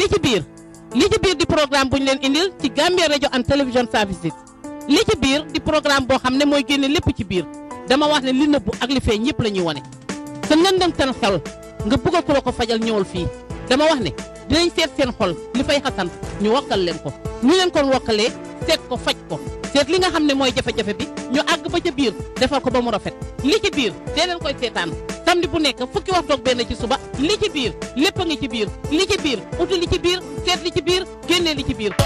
li ci biir li ci biir di programme bu ñu leen indil ci Gambia radio and television services li ci biir di programme boo xam ne mooy génne lépp ci biir dama wax ne li nëbbu ak li feeñ ñëpp la ñuy wane sa lëndëm tan xel nga bëgg ko la ko fajal ñëwal fii dama wax ne dinañ seet seen xol li fay xasan ñu wakkal leen ko ñu leen kon wakkalee seet ko faj ko seet li nga xam ne mooy jafe-jafe bi ñu àgg ba ca biir defal ko ba mu rafet li ci biir dee leen koy seetaan samedi bu nekk fukki waxtu ak benn ci suba li ci biir lépp a ngi ci biir li ci biir uti li ci biir seet li ci biir génnee li ci biir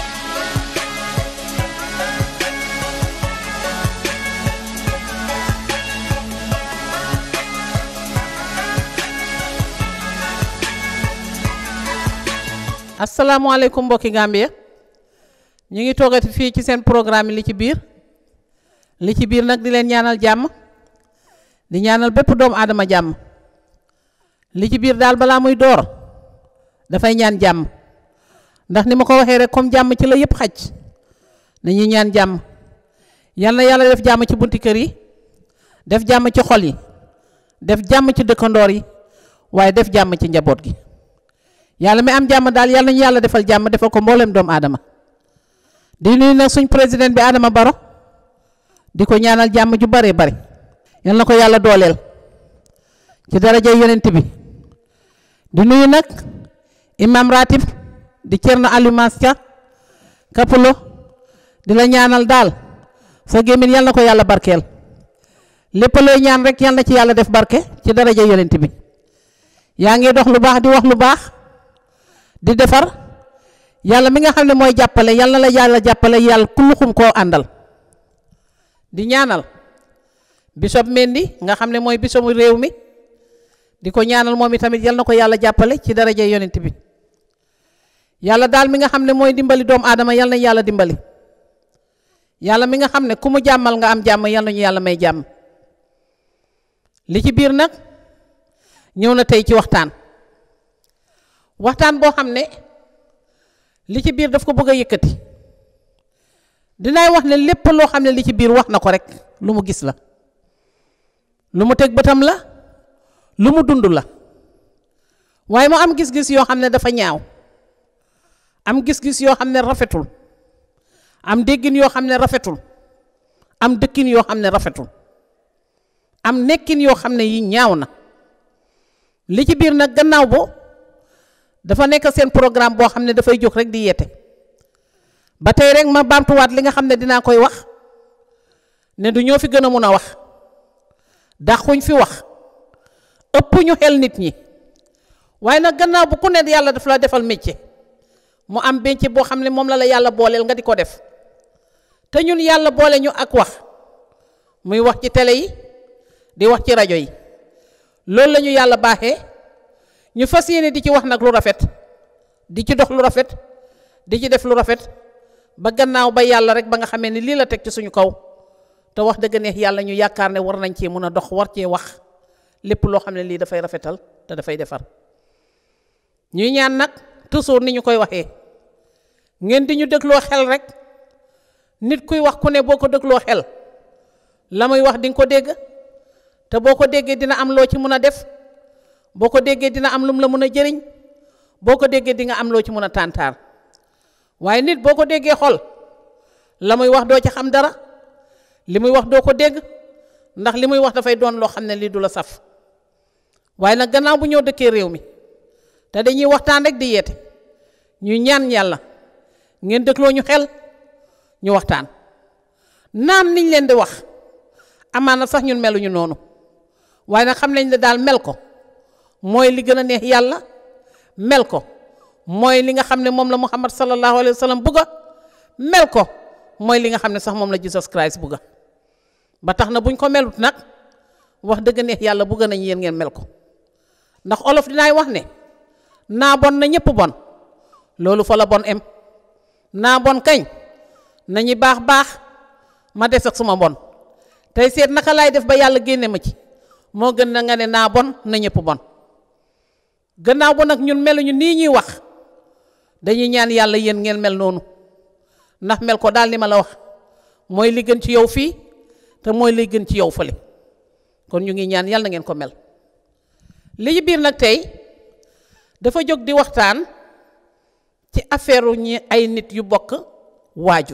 asalaamaaleykum mbokki Gambia ñu ngi toogati fii ci seen programme li ci biir li ci biir nag di leen ñaanal jàmm di ñaanal bépp doomu aadama jàmm li ci biir daal balaa muy door dafay ñaan jàmm ndax ni ma ko waxee rek comme jàmm ci la yëpp xaj nañuy ñaan jàmm yal na yàlla def jàmm ci bunti kër yi def jàmm ci xol yi def jàmm ci dëkkandoor yi waaye def jàmm ci njaboot gi yàlla mi am jàmm daal yàlla nañu yàlla defal jàmm defal ko mboolem doomu aadama di nuyu nag suñ président bi Adama Baro di ko ñaanal jàmm ju bare bare yal na ko yàlla dooleel ci daraja yonent bi di nuyu nag imam ratib di Cerno Aliou Maska Kapulo di la ñaanal daal sa gémmiñ yal na ko yàlla barkeel lépp looy ñaan rek yal na ci yàlla def barke ci daraja yonent bi yaa ngi dox lu baax di wax lu baax di defar yàlla mi nga xam ne mooy jàppale yàlla na la yàlla jàppale yàlla kulluxum koo àndal di ñaanal bisob Mendi nga xam ne mooy bisobu réew mi di ko ñaanal moom itamit yal na ko yàlla jàppale ci daraja yonent bi yàlla daal mi nga xam ne mooy dimbali doomu aadama yal na yàlla dimbali yàlla mi nga xam ne ku mu jàmmal nga am jàmm yal na ñu yàlla may jàmm li ci biir nag ñëw na tey ci waxtaan waxtaan boo xam ne li ci biir daf ko bëgg a yëkkati dinaay wax ne lépp loo xam ne li ci biir wax na ko rek lu mu gis la lu mu teg bëtam la lu mu dund la waaye mu am gis-gis yoo xam ne dafa ñaaw am gis-gis yoo xam ne rafetul am déggin yoo xam ne rafetul am dëkkin yoo xam ne rafetul am nekkin yoo xam ne yi ñaaw na li ci biir nag gannaaw bo dafa nekk seen programme boo xam ne dafay jóg rek di yeete ba tey rek ma baamtuwaat li nga xam ne dinaa koy wax ne du ñoo fi gën a mun a wax dàquñ fi wax ëpp ñu xel nit ñi waaye nag gannaaw bu ku ne yàlla daf la defal métier mu am métier boo xam ne moom la la yàlla booleel nga di ko def te ñun yàlla boole ñu ak wax muy wax ci télé yi di wax ci rajo yi loolu la ñu yàlla baaxee ñu fas yéene di ci wax nag lu rafet di ci dox lu rafet di ci def lu rafet ba gannaaw ba yàlla rek ba nga xamee ni lii la teg ci suñu kaw te wax dëgg neex yàlla ñu yaakaar ne war nañ cee mun a dox war cee wax lépp loo xam ne lii dafay rafetal te dafay defar ñuy ñaan nag toujours ni ñu koy waxee ngeen di ñu dégloo xel rek nit kuy wax ku ne boo ko dégloo xel la muy wax di nga ko dégg te boo ko déggee dina am loo ci mun a def boo ko déggee dina am lum la mun a jëriñ boo ko déggee di nga am loo ci mun a tàntaar waaye nit boo ko déggee xol la muy wax doo ci xam dara li muy wax doo ko dégg ndax li muy wax dafay doon loo xam ne lii du la saf waaye nag gannaaw bu ñëw dëkkee réew mi te dañuy waxtaan rek di yeete ñu ñaan yàlla ngeen dégloo ñu xel ñu waxtaan naam niñ leen di wax amaana sax ñun meluñu noonu waaye nag xam nañ ne daal mel ko mooy li gën a neex yàlla mel ko mooy li nga xam ne moom la muhammad sallallahu alayhi wa sallam bugga mel ko mooy li nga xam ne sax moom la Jesus Christ bugga ba tax na buñ ko melut nag wax dëgg neex yàlla bugga nañ yéen ngeen mel ko ndax olof dinaay wax ne naa bon na ñëpp bon loolu fa la bon em naa bon kañ nañu baax baax ma des ak suma bon tey seet naka laay def ba yàlla génne ma ci moo gën na nga ne naa bon na ñëpp bon gannaaw ba nag ñun meluñu nii ñuy wax dañuy ñaan yàlla yéen ngeen mel noonu ndax mel ko daal li ma la wax mooy li gën ci yow fii te mooy li gën ci yow fële kon ñu ngi ñaan yàlla na ngeen ko mel li ci biir nag tey dafa jóg di waxtaan ci affaire ñi ay nit yu bokk waajur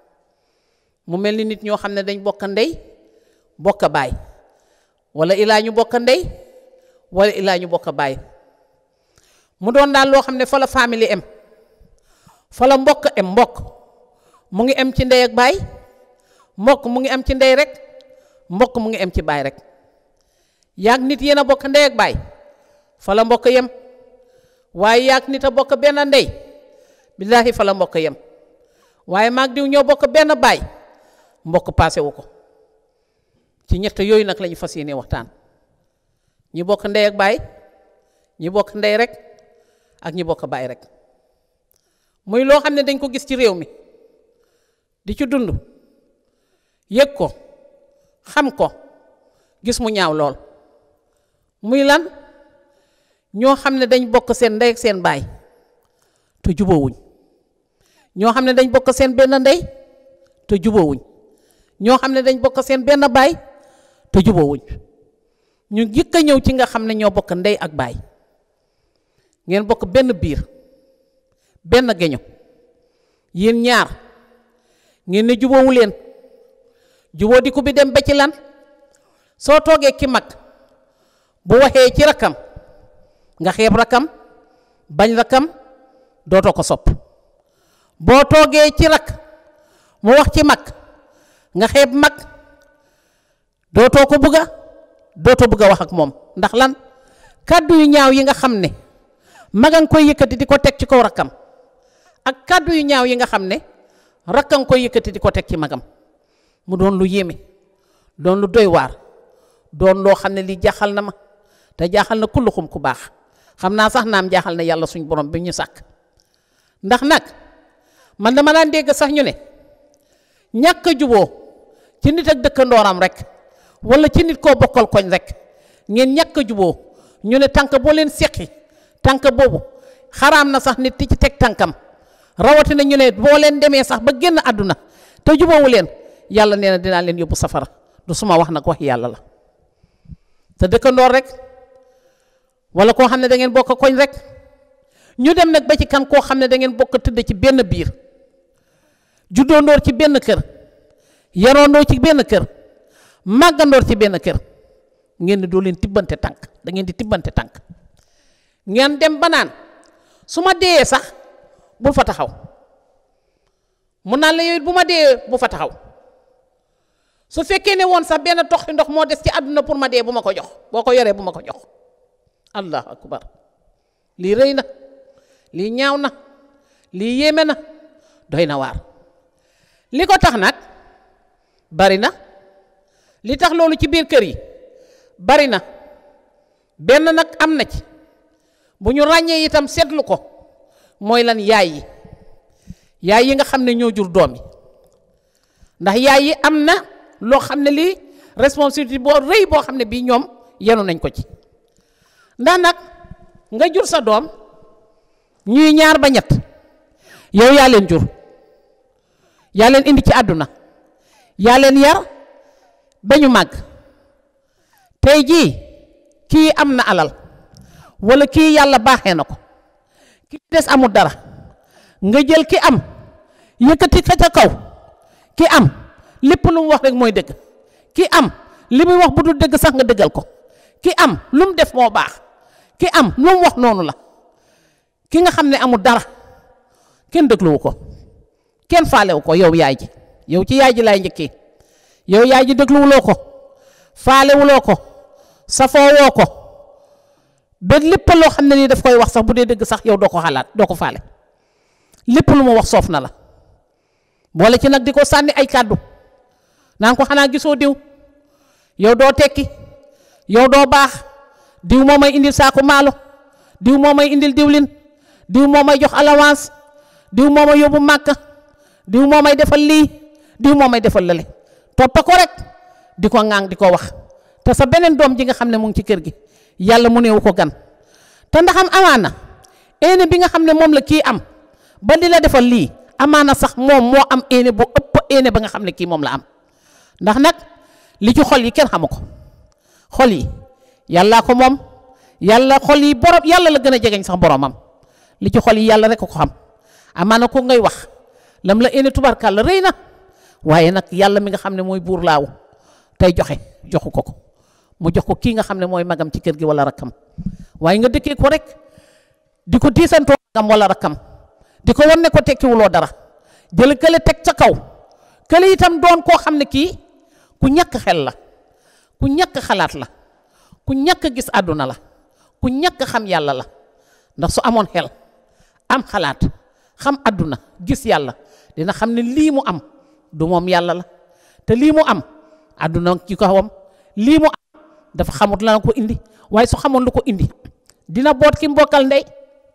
mu mel ni nit ñoo xam ne dañ bokk ndey bokk baay wala ilaa ñu bokk ndey wala ilaa ñu bokk baay mu doon daal loo xam ne fa la famille em fa la mbokk em mbokk mu ngi em ci ndey ak baay mbokk mu ngi em ci ndey rek mbokk mu ngi em ci baay rek yaag nit yéen a bokk ndey ak baay fa la mbokk yem waaye yaag nit a bokk benn ndey billaahi fa la mbokk yem waaye maag diw ñoo bokk benn baay mbokk paase wu ko ci ñett yooyu nag lañu fas yéene waxtaan ñi bokk ndey ak baay ñi bokk ndey rek ak ñi bokk baay rek muy loo xam ne dañ ko gis ci réew mi di ci dund yëg ko xam ko gis mu ñaaw lool muy lan ñoo xam ne dañ bokk seen ndey ak seen baay te jubóowuñ ñoo xam ne dañ bokk seen benn ndey te jubóowuñ ñoo xam ne dañ bokk seen benn baay te jubóowuñ ñu jëkk a ñëw ci nga xam ne ñoo bokk ndey ak baay ngeen bokk benn biir benn geño yéen ñaar ngeen ne jubóowu leen jubóo di ko bi dem ba ci lan soo toogee ki mag bu waxee ci rakkam nga xeeb rakkam bañ rakkam dootoo ko sopp boo toogee ci rakk mu wax ci mag nga xeeb mag dootoo ko bugga dootoo bugg a wax ak moom ndax lan kàddu yu ñaaw yi nga xam ne maga nga koy yëkkati di ko teg ci kaw rakkam ak kàddu yu ñaaw yi nga xam ne rakka nga koy yëkkati di ko teg ci magam mu doon lu yéeme doon lu doy waar doon loo xam ne lii jaaxal na ma te jaaxal na kulluxum ku baax xam naa sax naam jaaxal na yàlla suñ borom bi ñu sàkk ndax nag man dama daan dégg sax ñu ne ñàkk a juboo ci nit ak dëkkandooram rek wala ci nit koo bokkal koñ rek ngeen ñàkk a juboo ñu ne tànk boo leen seqi tànk boobu xaraam na sax nit ti ci teg tànkam rawatina ñu ne boo leen demee sax ba génn àdduna te juboowu leen yàlla nee na dinaa leen yóbbu safara du suma wax nag wax yàlla la te dëkkandoor rek wala koo xam ne da ngeen bokk koñ rek ñu dem nag ba ci kan koo xam ne da ngeen bokk tëdd ci benn biir juddoondoor ci benn kër yaroondoor ci benn kër màggandoor ci benn kër ngeen ne doo leen tibbante tànk da ngeen di tibbante tànk ngeen dem ba naan su ma deeyee sax bul fa taxaw mun naan la yow it bu ma deeyee bu fa taxaw su fekkee ne woon sax benn toxi ndox moo des ci àdduna pour ma dee bu ma ko jox boo ko yoree bu ma ko jox allahu akbar lii rëy na lii ñaaw na lii yéeme na doy na waar li ko tax nag bari na li tax loolu ci biir kër yi bari na benn nag am na ci bu ñu ràññee itam seetlu ko mooy lan yaay yi yaay yi nga xam ne ñoo jur doom yi ndax yaay yi am na loo xam ne lii responsabilité boo rëy boo xam ne bii ñoom yenu nañ ko ci ndax nag nga jur sa doom ñuy ñaar ba ñett yow yaa leen jur yaa leen indi ci àdduna yaa leen yar ba ñu màgg tey jii kii am na alal walla kii yàlla baaxee na ko ki des amul dara nga jël ki am yëkkati ka ca kaw ki am lépp lu mu wax rek mooy dëgg ki am li muy wax bu dul dëgg sax nga dëggal ko ki am lu mu def moo baax ki am lu mu wax noonu la ki nga xam ne amul dara kenn dégluwu ko kenn faalewu ko yow yaay ji yow ci yaay ji laay njëkkee yow yaay ji dégluwuloo ko faalewuloo ko safoowoo ko ba lépp loo xam ne nii daf koy wax sax bu dee dëgg sax yow doo ko xalaat doo ko faale lépp lu mu wax soof na la boole ci nag di ko sànni ay kàddu naan ko xanaa gisoo diw yow doo tekki yow doo baax diw moo may indil saako maalo diw moo may indil diwlin diw moo may jox allowance diw moo may yóbbu màkka diw moo may defal lii diw moo may defal lale toppa ko rek di ko ŋaang di ko wax te sa beneen doom ji nga xam ne mu ngi ci kër gi yàlla mu neewu ko gan te ndaxam amaana éene bi nga xam ne moom la kii am ba di la defal lii amaana sax moom moo am éene bu ëpp éene ba nga xam ne kii moom la am ndax nag li ci xol yi kenn xamu ko xol yi yàllaa ko moom yàlla xol yi borom yàlla la gën a jegeñ sax boromam li ci xol yi yàlla rek ko xam amaana ko ngay wax lam la ene tubarkàlla rëy na waaye nag yàlla mi nga xam ne mooy buur laaw tey joxe joxu ko ko mu jox ko kii nga xam ne mooy magam ci kër gi wala rakkam waaye nga dëkkee ko rek di ko diisantoo magam wala rakkam di ko wan ne ko tekkiwuloo dara jël kële teg ca kaw kële itam doon koo xam ne kii ku ñàkk xel la ku ñàkk xalaat la ku ñàkk gis àdduna la ku ñàkk xam yàlla la ndax su amoon xel am xalaat xam àdduna gis yàlla dina xam ne lii mu am du moom yàlla la te lii mu am àdduna ci kawam lii mu am dafa xamut la ko indi waaye su xamoon lu ko indi dina boot ki mbokkal ndey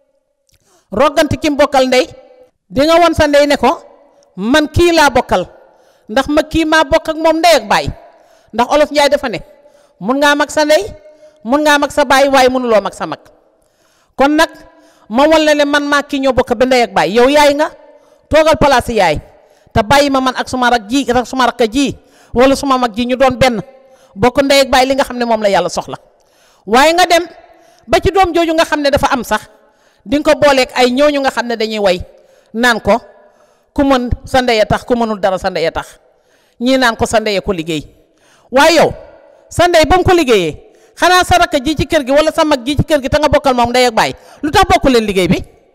roggante ki mbokkal ndey di nga won sa ndey ne ko man kii laa bokkal ndax ma kii maa bokk ak moom ndey ak baay ndax olof njaay dafa ne mun ngaa mag sa ndey mun ngaa mag sa baay waaye mënuloo mag sa mag kon nag ma wan la ne man maa kii ñoo bokk ba ndey ak baay yow yaay nga toogal palaasi yaay te bàyyi ma man ak suma rak ji ak suma rakka ji wala suma mag ji ñu doon benn bokk ndey ak baay li nga xam ne moom la yàlla soxla waaye nga dem ba ci doom jooju nga xam ne dafa am sax di nga ko booleeg ay ñooñu nga xam ne dañuy way naan ko ku mën sa ndey a tax ku mënul dara sa ndey a tax ñii naan ko sa ndey ko liggéey waaye yow sa ndey ba mu ko liggéeyee xanaa sa rakk ji ci kër gi wala sa mag ji ci kër gi te nga bokkal moom ndey ak baay lu tax bokku leen liggéey bi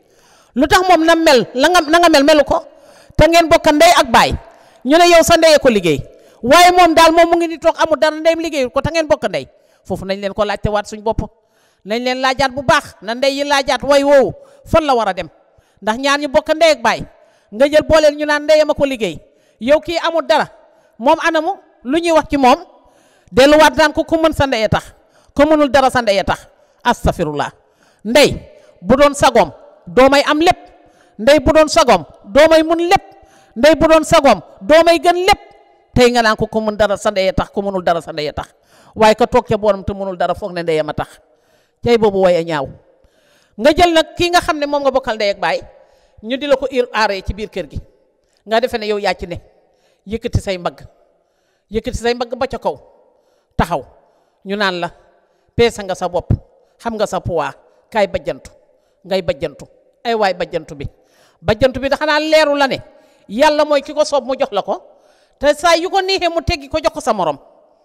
lu tax moom na mel la nga na nga mel melu ko te ngeen bokk ndey ak baay ñu ne yow sa ndey ko liggéey waaye moom daal moom mu ngi ni toog amul dara ndeyam liggéeyul ko te ngeen bokk ndey foofu nañ leen ko laajte waat suñ bopp nañ leen laajaat bu baax na ndey yi laajaat way woowu fan la war a dem ndax ñaar ñu bokk ndey ak baay nga jël booleel ñu naan ndeyam a ko liggéey yow kii amul dara moom anamu lu ñuy wax ci moom delluwaat naan ko ku mën sa ndey a tax ku mënul dara sa ndey a tax astafirullah ndey bu doon sagoom doomay am lépp ndey bu doon sagoom doomay mun lépp ndey bu doon sagoom doomay gën lépp tey nga naan ko ku mën dara sa ndey a tax ku mënul dara sa ndey a tax waaye ka toog ca booram te mënul dara foog ne ndeyam a tax tey boobu way a ñaaw nga jël nag kii nga xam ne moom nga bokkal ndey ak baay ñu di la ko ir aaree ci biir kër gi nga defe ne yow yaa ci ne yëkkati say mbagg yëkkati say mbagg ba ca kaw taxaw ñu naan la peesa nga sa bopp xam nga sa poids kaay bajjantu ngay bajjantu ay waay bajjantu bi bajjantu bi da xanaa leeru la ne yàlla mooy ki ko soob mu jox la ko te saa yu ko neexee mu teggi ko jox ko sa morom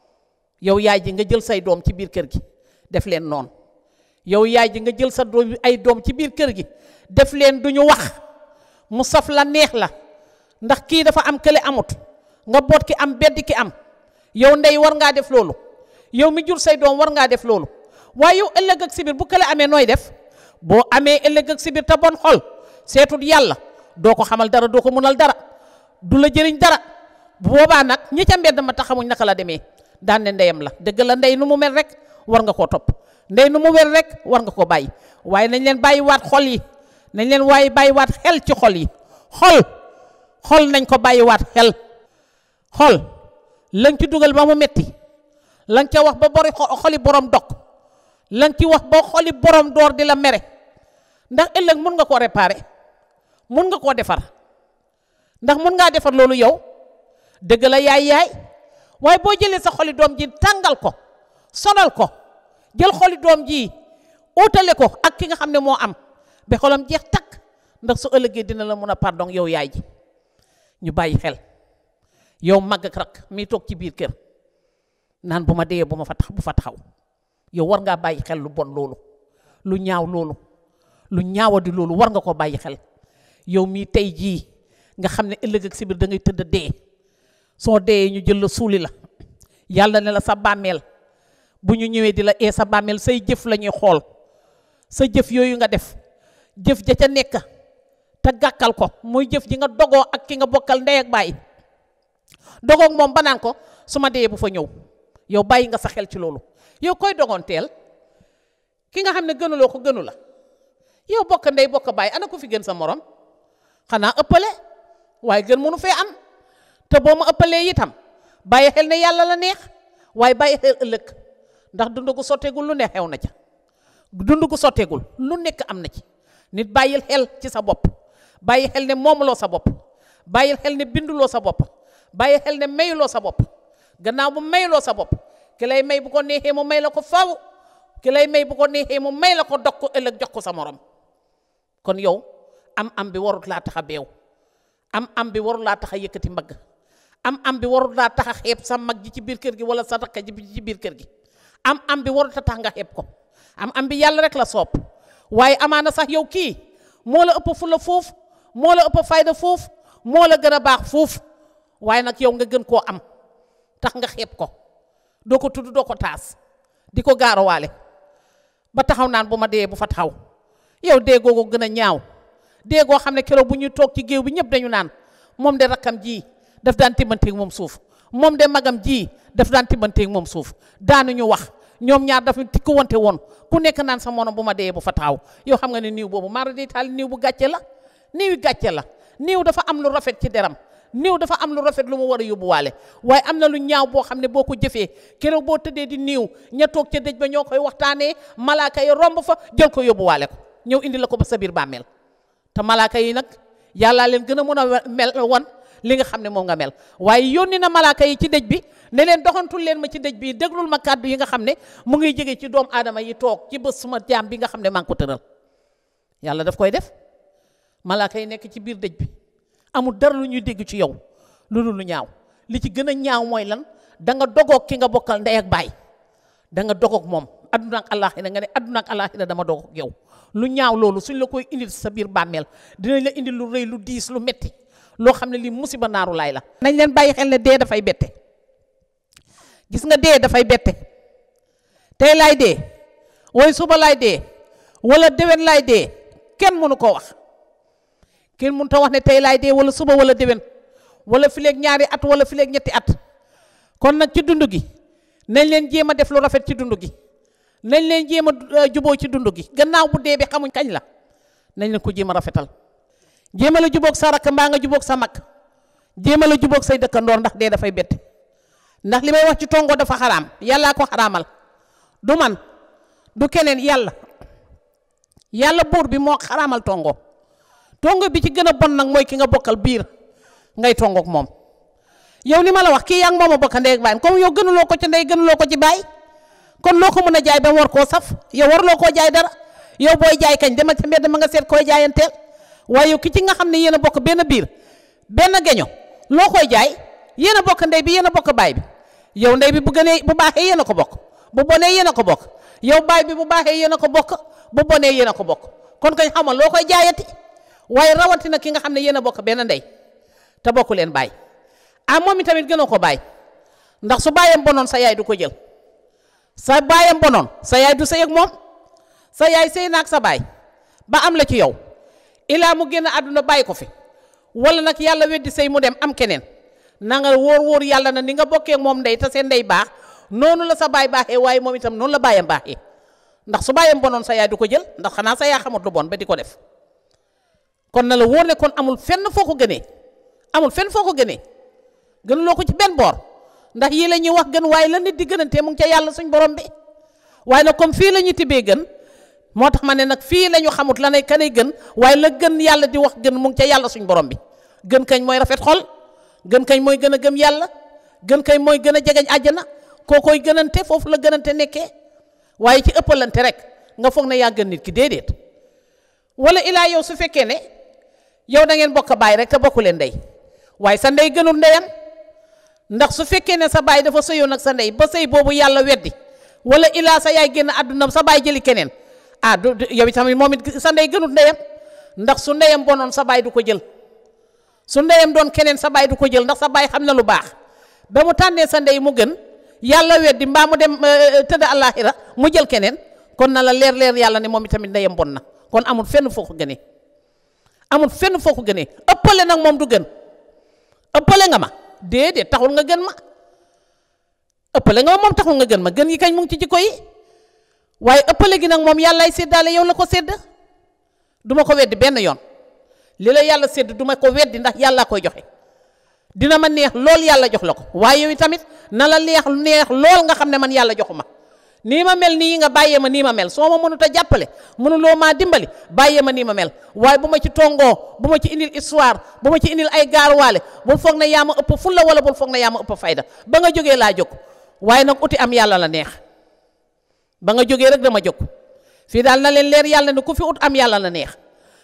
yow yaay ji nga jël say doom ci biir kër gi def leen noonu yow yaay ji nga jël sa doom ay doom ci biir kër gi def leen du ñu wax mu saf la neex la ndax kii dafa am kële amut nga boot ki am bedd ki am yow ndey war ngaa def loolu yow mi jur say doom war ngaa def loolu waaye yow ëllëg ak sibir bu kële amee nooy def boo amee ëllëg ak sibir te bon xol seetut yàlla doo ko xamal dara doo ko munal dara du la jëriñ dara bu boobaa nag ñi ca mbedd ma taxamuñ naka la demee daan ne ndeyam la dëgg la ndey nu mu mel rek war nga koo topp ndey nu mu mel rek war nga ko bàyyi waaye nañ leen bàyyi waat xol yi nañ leen waaye bàyyi waat xel ci xol yi xol xol nañ ko bàyyi waat xel xol lañ ci dugal ba mu metti lañ ca wax ba bori xoli borom dog lañ ci wax ba xoli borom door di la mere ndax ëllëg mun nga koo réparer mun nga koo defar ndax mun ngaa defar loolu yow dëgg la yaay yaay waaye boo jëlee sa xoli doom ji tàngal ko sonal ko jël xoli doom ji utale ko ak ki nga xam ne moo am ba xolam jeex takk ndax su ëllëgee dina la mun a pardon yow yaay ji ñu bàyyi xel yow mag ak rak mi toog ci biir kër naan bu ma dee bu ma fa tax bu fa taxaw yow war ngaa bàyyi xel lu bon loolu lu ñaaw loolu lu ñaawadi loolu war nga ko bàyyi xel yow mii tey jii nga xam ne ëllëg ak si biir da ngay tëdd dee soo dee ñu jël la suuli la yàlla ne la sa bàmmeel bu ñu ñëwee di la ee sa bàmmeel say jëf la ñuy xool sa jëf yooyu nga def jëf ja ca nekk te gàkkal ko muy jëf ji nga dogoo ak ki nga bokkal ndey ak bàyyi dogoog moom ba naan ko su ma dee bu fa ñëw yow bàyyi nga sa xel ci loolu yow koy dogoonteel ki nga xam ne gënuloo ko gënu la yow bokk ndey bokk bàyyi ana ko fi gën sa morom xanaa ëppale waaye gën mënu fee am te boo ma ëppalee itam bàyyi xel ne yàlla la neex waaye bàyyi xel ëllëg ndax dund gu sotteegul lu ne xew na ca dund gu sotteegul lu nekk am na ci nit bàyyil xel ci sa bopp bàyyi xel ne moomuloo sa bopp bàyyil xel ne binduloo sa bopp bàyyi xel ne mayuloo sa bopp gannaaw bu mayuloo sa bopp ki lay may bu ko neexee mu may la ko faw ki lay may bu ko neexee mu may la ko dog ko ëllëg jox ko sa morom kon yow am am bi warut laa tax a beew am am bi warut laa tax a yëkkati mbagg am am bi warut laa tax a xeeb sa mag ji ci biir kër gi wala sa rakk ji ci biir kër gi am am bi warut a tax nga xeeb ko am am bi yàlla rek la soob waaye amaana sax yow kii moo la ëpp fulla foofu moo la ëpp fayda foofu moo la gën a baax foofu waaye nag yow nga gën koo am tax nga xeeb ko doo ko tudd doo ko taas di ko gaarawaale ba taxaw naan bu ma dee bu fa taxaw yow dee googu gën a ñaaw dee goo xam ne keroog bu ñuy toog ci géew bi ñëpp dañu naan moom de rakkam ji daf daan timbanteeg moom suuf moom de magam ji daf daan timbanteeg moom suuf daanuñu wax ñoom ñaar dafa tikku wante woon ku nekk naan sa mono bu ma dee bu fa taxaw yow xam nga ne niiw boobu mara di taal niiw bu gàcce la niiw gàcce la niiw dafa am lu rafet ci deram niiw dafa am lu rafet lu mu war a yóbbuwaale waaye am na lu ñaaw boo xam ne boo ko jëfee keroog boo tëddee di niiw ña toog ca dëj ba ñoo koy waxtaanee malaaka yi romb fa jël ko yóbbuwaale ko ñëw indi la ko ba sa biir bàmmeel te malaaka yi nag yàllaa leen gën a mën a mel wan li nga xam ne moom nga mel waaye yónni na malaaka yi ci dëj bi ne leen doxantul leen ma ci dëj bi déglul ma kàddu yi nga xam ne mu ngi jóge ci doomu aadama yi toog ci bés suma jaam bi nga xam ne maa ngi ko tëral yàlla daf koy def malaaka yi nekk ci biir dëj bi amul dara lu ñuy dégg ci yow lu dul lu ñaaw li ci gën a ñaaw mooy lan da nga dogoog ki nga bokkal ndey ak baay da nga dogoog moom adduna ak àllaaxira nga ne adduna ak àllaaxira dama dogoog yow lu ñaaw loolu suñ la koy indil sa biir bàmmeel dinañ la indil lu rëy lu diis lu metti loo xam ne lii musiba naaru laay la nañ leen bàyyi xel ne dee dafay bette gis nga dee dafay bette tey laay dee woy suba laay dee wala déwén laay dee kenn mënu ko wax kenn mënu ta wax ne tey laay dee wala suba wala déwén wala fileeg ñaari at wala fileeg ñetti at kon nag ci dund gi nañ leen jéem a def lu rafet ci dund gi nañ leen jéem a juboo ci dund gi gannaaw bu dee bi xamuñ kañ la nañ leen ko jéem a rafetal jéem a la jubóog sa rakk mbaa nga jubóog sa mag jéem a la jubóog say dëkkandoor ndax dee dafay bette ndax li may wax ci tongo dafa xaraam yàllaa ko xaraamal du man du keneen yàlla yàlla buur bi moo xaraamal tongo tongo bi ci gën a bon nag mooy ki nga bokkal biir ngay tongoog moom yow li ma la wax kii yaa ngi moom a bokk ndey ak baay comme yow gënuloo ko ci ndey gënuloo ko ci baay kon loo ko mën a jaay ba mu war koo saf yow warloo koo jaay dara yow booy jaay kañ demal ca mbedd ma nga seet koy jaayanteel waaye yow ki ci nga xam ne yéen a bokk benn biir benn geño loo koy jaay yéen a bokk ndey bi yéen a bokk baay bi yow ndey bi bu gënee bu baaxee yéen a ko bokk bu bonee yéen a ko bokk yow baay bi bu baaxee yéen a ko bokk bu bonee yéen a ko bokk kon kañ xamal loo koy jaayati waaye rawatina ki nga xam ne yéen a bokk benn ndey te bokku leen baay ah moom itamit gënoo ko baay ndax su baayam bonoon sa yaay du ko jël sa baayam bonoon sa yaay du sëy ak moom sa yaay sëy naag sa baay ba am la ci yow ilaa mu génn àdduna bàyyi ko fi wala nag yàlla weddi sëy mu dem am keneen na nga wóor wóor yàlla na ni nga bokkee moom ndey te seen ndey baax noonu la sa baay baaxee waaye moom itam noonu la baayam baaxee ndax su baayam bonoon sa yaay du ko jël ndax xanaa sa yaay xamut lu bon ba di ko def kon na la wóor ne kon amul fenn foo ko gënee amul fenn foo ko gënee gënuloo ko ci benn boor ndax yii la ñuy wax gën waaye la nit di gënantee mu ngi ca yàlla suñ borom bi waaye nag comme fii la ñuy tibbee gën moo tax ma ne nag fii la ñu xamut la ne kanay gën waaye la gën yàlla di wax gën mu ngi ca yàlla suñ borom bi gën kañ mooy rafet xol gën kañ mooy gën a gëm yàlla gën kañ mooy gën a jegeñ àjjana koo koy gënante foofu la gënante nekkee waaye ci ëppalante rek nga foog ne yaa gën nit ki déedéet wala ilaa yow su fekkee ne yow da ngeen bokk baay rek te bokku leen ndey waaye sa ndey gënul ndeyam ndax su fekkee ne sa baay dafa sëyoon ak sa ndey ba sëy boobu yàlla weddi wala ilaa sa yaay génn àdduna sa baay jëli keneen ah du yow itamit moom it sa ndey gënul ndeyam ndax su ndeyam bonoon sa baay du ko jël su ndeyam doon keneen sa baay du ko jël ndax sa baay xam na lu baax ba mu tànnee sa ndey mu gën yàlla weddi mbaa mu dem tëdd àllaaxira mu jël keneen kon na la leer leer yàlla ne moom itamit ndeyam bon na kon amul fenn foo ko gënee amul fenn foo ko gënee ëppale nag moom du gën ëppale nga ma déedéet taxul nga gën ma ëppale nga ma moom taxul nga gën ma gën yi kañ mu ngi ci jikko yi waaye ëppale gi nag moom yàllaay séddaale yow la ko sédd du ma ko weddi benn yoon li la yàlla sédd du ma ko weddi ndax yàlla koy joxe dina ma neex lool yàlla jox la ko waaye yow tamit na la neex neex lool nga xam ne man yàlla joxu ma nii ma mel nii nga bàyyee ma nii ma mel soo ma mënut a jàppale mënuloo maa dimbali bàyyee ma nii ma mel waaye bu ma ci tongoo bu ma ci indil histoire bu ma ci indil ay gaaruwaale bul foog ne yaa ma ëpp fulla wala bul foog ne yaa ma ëpp fayda ba nga jógee laa jóg waaye nag uti am yàlla la neex ba nga jógee rek dama jóg fii daal na leen leer yàlla ne ku fi ut am yàlla la neex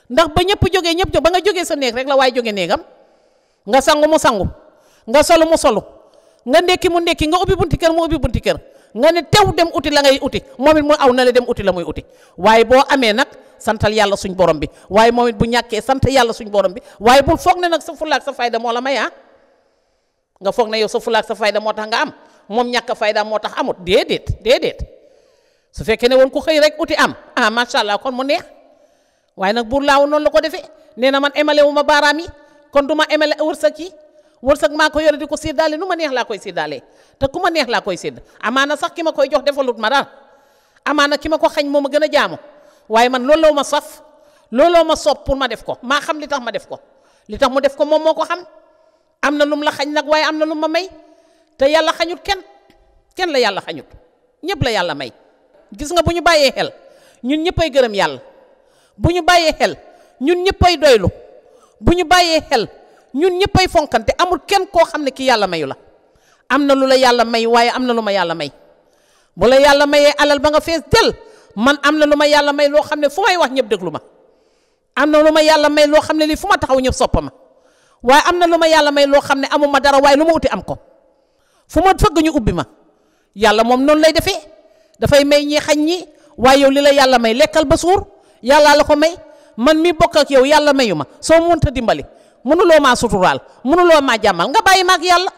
ndax ba ñëpp jógee ñëpp jóg ba nga jógee sa néeg rek la waaye jóge néegam nga sangu mu sangu nga solu mu solu nga ndekki mu ndekki nga ubbi bunti kër mu ubbi bunti kër nga ne tew dem uti la ngay uti moom it mu aw na la dem uti la muy uti waaye boo amee nag santal yàlla suñ borom bi waaye moom it bu ñàkkee sant yàlla suñ borom bi waaye bul foog ne nag sa fulaak sa fayda moo la may ah nga foog ne yow sa fulaak sa fayda moo tax nga am moom ñàkk fayda moo tax amut déedéet déedéet su fekkee ne woon ku xëy rek uti am ah macha allah kon mu neex waaye nag buur laaw noonu la ko defee nee na man emale wu ma baaraam yi kon du ma emale wërsëg yi wërsëg maa ko yore di ko séddaale nu ma neex laa koy séddaalee te ku ma neex laa koy sédd amaana sax ki ma koy jox defalut ma dara amaana ki ma ko xañ moo ma gën a jaamu waaye man looloo ma saf looloo ma soob pour ma def ko maa xam li tax ma def ko li tax mu def ko moom moo ko xam am na lum la xañ nag waaye am na lu ma may te yàlla xañut kenn kenn la yàlla xañut ñëpp la yàlla may gis nga bu ñu bàyyee xel ñun ñëppay gërëm yàlla bu ñu bàyyee xel ñun ñëppay doylu bu ñu bàyyee xel ñun ñëppay fonkante amul kenn koo xam ne ki yàlla mayu la am na lu la yàlla may waaye am na lu ma yàlla may bu la yàlla mayee alal ba nga fees del man am na lu ma yàlla may loo xam ne fu may wax ñëpp déglu ma am na lu ma yàlla may loo xam ne lii fu ma taxaw ñëpp soppa ma waaye am na lu ma yàlla may loo xam ne amuma dara waaye lu ma uti am ko fu ma fëgg ñu ubbi ma yàlla moom noonu lay defee dafay may ñi xañ ñi waaye yow li la yàlla may lekkal ba suur yàllaa la ko may man mi bokk ak yow yàlla mayu ma soo mënta dimbali mënuloo maa suturaal mënuloo maa jàmmal nga bàyyi ma ak yàlla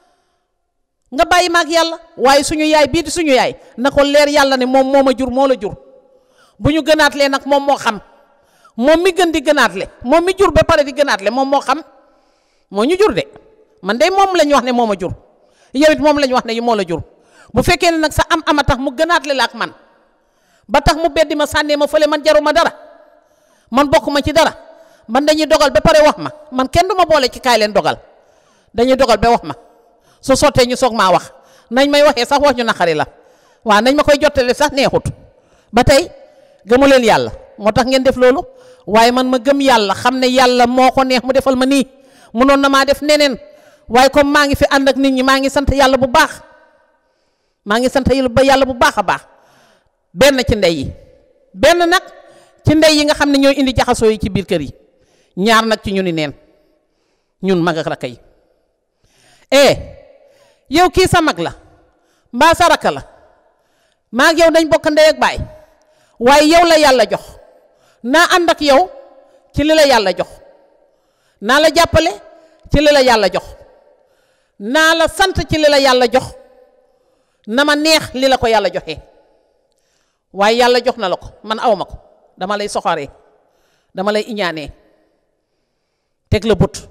nga bàyyi ma ak yàlla waaye suñu yaay bii di suñu yaay na ko leer yàlla ne moom moo ma jur moo la jur bu ñu gënaatlee nag moom moo xam moom mi gën di gënaatle moom mi jur ba pare di gënaatle moom moo xam moo ñu jur de man de moom la ñu wax ne moo ma jur yow it moom la ñu wax ne moo la jur bu fekkee ne nag sa am ama tax mu gënaatle la ak man ba tax mu beddi ma sànnee ma fële man jaruma dara man bokkuma ci dara man dañuy dogal ba pare wax ma man kenn du ma boole ci kaay leen dogal dañuy dogal ba wax ma su sottee ñu soog maa wax nañ may waxee sax wax ñu naqari la waaw nañ ma koy jottale sax neexut ba tey gëmu leen yàlla moo tax ngeen def loolu waaye man ma gëm yàlla xam ne yàlla moo ko neex mu defal ma nii munoon na maa def neneen waaye comme maa ngi fi ànd ak nit ñi maa ngi sant yàlla bu baax maa ngi sant yàlla bu baax a baax benn ci ndey yi benn nag ci ndey yi nga xam ne ñooy indi jaxasoo yi ci biir kër yi ñaar nag ci ñu ni neen ñun mag ak rakk yi eh yow kii sa mag la mbaa sa rakk la maa ak yow dañ bokk ndey ak baay waaye yow la yàlla jox naa ànd ak yow ci li la yàlla jox naa la jàppale ci li la yàlla jox naa la sant ci li la yàlla jox na ma neex li la ko yàlla joxee waaye yàlla jox na la ko man aw ma ko dama lay soxoree dama lay iñaanee teg la bët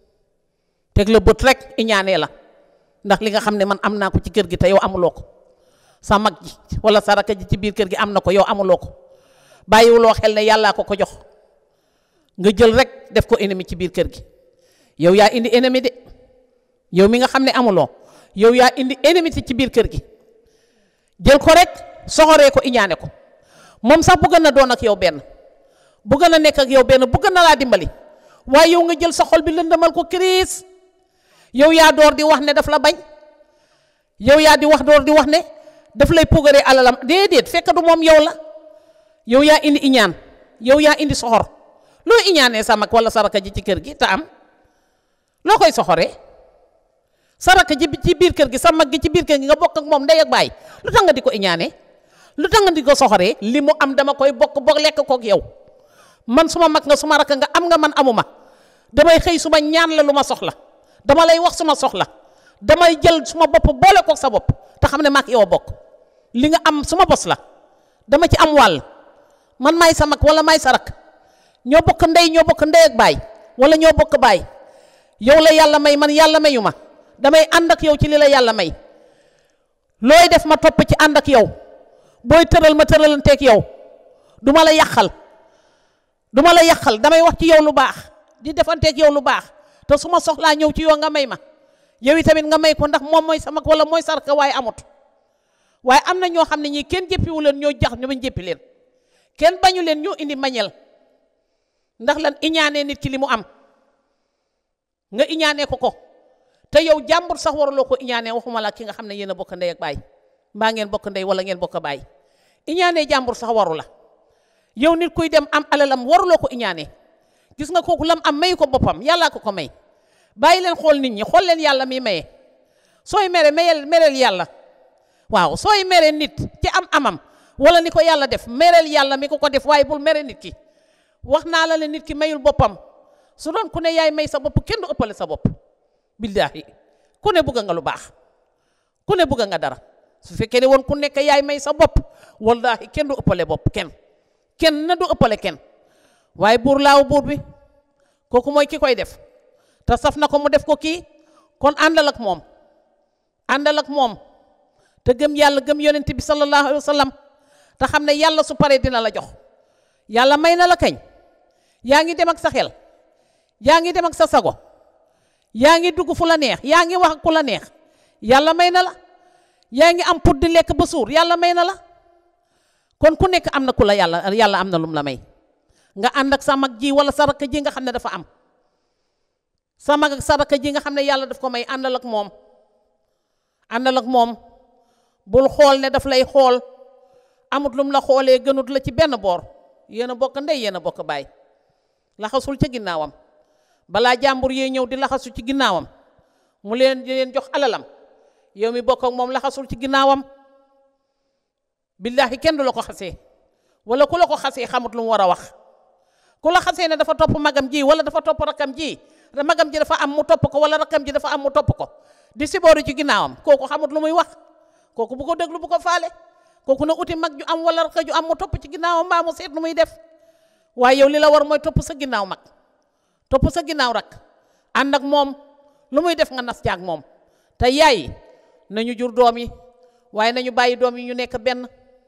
teg la bët rek iñaanee la ndax li nga xam ne man am naa ko ci kër gi te yow amuloo ko sa mag ji wala sa rakk ji ci biir kër gi am na ko yow amuloo ko bàyyiwuloo xel ne yàllaa ko ko jox nga jël rek def ko ennemi ci biir kër gi yow yaa indi ennemi de yow mi nga xam ne amuloo yow yaa indi ennemi ci biir kër gi jël ko rek soxoree ko iñaane ko moom sax bëgg na doon ak yow benn bëgg na nekk ak yow benn bëgg na laa dimbali waaye yow nga jël sa xol bi lëndëmal ko crise yow yaa door di wax ne daf la bañ yow yaa di wax door di wax ne daf lay pugaree alalam déedéet fekk du moom yow la yow yaa indi iñaan yow yaa indi soxor loo iñaanee sa mag wala saraka ji ci kër gi te am loo koy soxoree saraka ji ci biir kër gi sa mag gi ci biir kër gi nga bokk ak moom ndey ak baay lu tax nga di ko iñaanee lu tax nga di ko soxoree li mu am dama koy bokk bokk lekk kook yow man suma mag nga suma rakk nga am nga man amuma damay xëy suma ñaan la lu ma soxla dama lay wax suma soxla damay jël suma bopp boole kook sa bopp te xam ne maag yow a bokk li nga am suma bos la dama ci am wàll man maay sa mag wala maay sa rakk ñoo bokk ndey ñoo bokk ndey ak baay wala ñoo bokk baay yow la yàlla may man yàlla mayu ma damay ànd ak yow ci li la yàlla may looy def ma topp ci ànd ak yow booy tëral ma tëralanteeg yow du ma la yàqal du ma la yàqal damay wax ci yow lu baax di defanteeg yow lu baax te su ma soxlaa ñëw ci yow nga may ma yow itamit nga may ko ndax moom mooy sa mag wala mooy sarka waaye amut waaye am na ñoo xam ne ñii kenn jëppiwu leen ñoo jax ñu bañ jëppi leen kenn bañu leen ñoo indi mañel ndax lan iñaanee nit ki li mu am nga iñaanee ko ko te yow jàmbur sax waruloo ko iñaanee waxuma la ki nga xam ne yéen a bokk ndey ak baay mbaa ngeen bokk ndey wala ngeen bokk baay iñaanee jàmbur sax waru la yow nit kuy dem am alalam waruloo ko iñaane gis nga kooku lam am may ko boppam yàllaa ko ko may bàyyi leen xool nit ñi xool leen yàlla mi maye sooy mere mayel mereel yàlla waaw sooy mere nit ci am amam wala ni ko yàlla def mereel yàlla mi ko ko def waaye bul mere nit ki wax naa la ne nit ki mayul boppam su doon ku ne yaay may sa bopp kenn du ëppale sa bopp billaahi ku ne bëgg nga lu baax ku ne bëgg nga dara su fekkee ne woon ku nekk yaay may sa bopp wallaahi kenn du ëppale bopp kenn kenn na du ëppale kenn waaye buur laaw buur bi kooku mooy ki koy def te saf na ko mu def ko kii kon àndal ak moom àndal ak moom te gëm yàlla gëm yonent bi sallallahu alayhi wa sallam te xam ne yàlla su paree dina la jox yàlla may na la kañ yaa ngi dem ak sa xel yaa ngi dem ak sa sago yaa ngi dugg fu la neex yaa ngi wax ak ku la neex yàlla may na la yaa ngi am pour di lekk ba suur yàlla may na la kon ku nekk am na ku la yàlla yàlla am na lum la may nga ànd ak sa mag ji wala sa rakk ji nga xam ne dafa am sa mag ak sa rakk ji nga xam ne yàlla daf ko may àndal ak moom àndal ak moom bul xool ne daf lay xool amut lum la xoolee gënut la ci benn boor yéen a bokk ndey yéen a bokk baay laxasul ca ginnaawam balaa jàmbur yee ñëw di laxasu ci ginnaawam mu leen di leen jox alalam yow mi bokk ak moom laxasul ci ginnaawam billaahi kenn du la ko xasee wala ku la ko xasee xamut lu mu war a wax ku la xasee ne dafa topp magam ji wala dafa topp rakkam ji magam ji dafa am mu topp ko wala rakkam ji dafa am mu topp ko di sibooru ci ginnaawam kooku xamut lu muy wax kooku bu ko déglu bu ko faale kooku na uti mag ju am wala rakk ju am mu topp ci ginnaawam mbaa mu seet nu muy def waaye yow li la war mooy topp sa ginnaaw mag topp sa ginnaaw rak ànd ak moom lu muy def nga nas jaag moom te yaay nañu jur doom yi waaye nañu bàyyi doom yi ñu nekk benn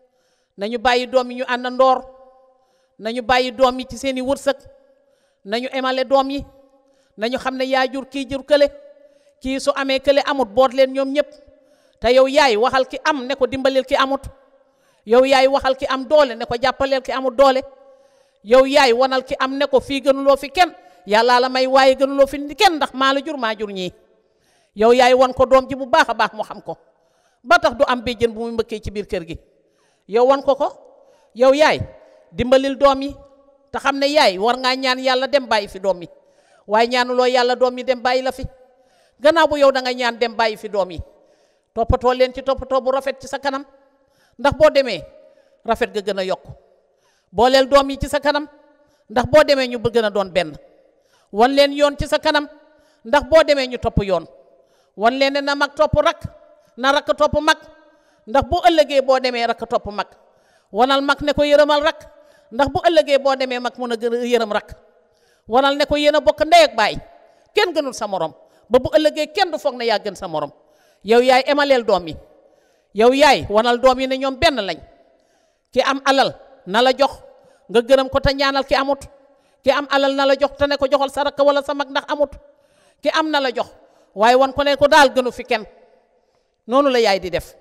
nañu bàyyi doom yi ñu ànd ndoor nañu bàyyi doom yi ci seeni wërsëg nañu emale doom yi nañu xam ne yaa jur kii jur kële kii su amee kële amut boot leen ñoom ñëpp te yow yaay waxal ki am ne ko dimbaleel ki amut yow yaay waxal ki am doole ne ko jàppaleel ki amut doole yow yaay wanal ki am ne ko fii gënuloo fi kenn yàllaa la may waaye gënuloo fi kenn ndax maa la jur maa jur ñii yow yaay wan ko doom ji bu baax a baax mu xam ko ba tax du am béjjën bu muy mbëkkee ci biir kër gi yow wan ko ko yow yaay dimbalil doom yi te xam ne yaay war ngaa ñaan yàlla dem bàyyi fi doom yi waaye ñaanuloo yàlla doom yi dem bàyyi la fi gannaaw bu yow da nga ñaan dem bàyyi fi doom yi toppatoo leen ci toppatoo bu rafet ci sa kanam ndax boo demee rafet ga gën a yokk booleel doom yi ci sa kanam ndax boo demee ñu gën a doon benn wan leen yoon ci sa kanam ndax boo demee ñu topp yoon wan leen ne na mag topp rak na rakk topp mag ndax bu ëllëgee boo demee rakk topp mag wanal mag ne ko yërëmal rak ndax bu ëllëgee boo demee mag mun a gën a yërëm rak wanal ne ko yéen a bokk ndey ak baay kenn gënul sa morom ba bu ëllëgee kenn du foog ne yaa gën sa morom yow yaay emaleel doom yi yow yaay wanal doom yi ne ñoom benn lañ ki am alal na la jox nga gërëm ko te ñaanal ki amut ki am alal na la jox te ne ko joxal sa rakk wala sa mag ndax amut ki am na la jox waaye wan ko ne ko daal gënu fi kenn noonu la yaay di def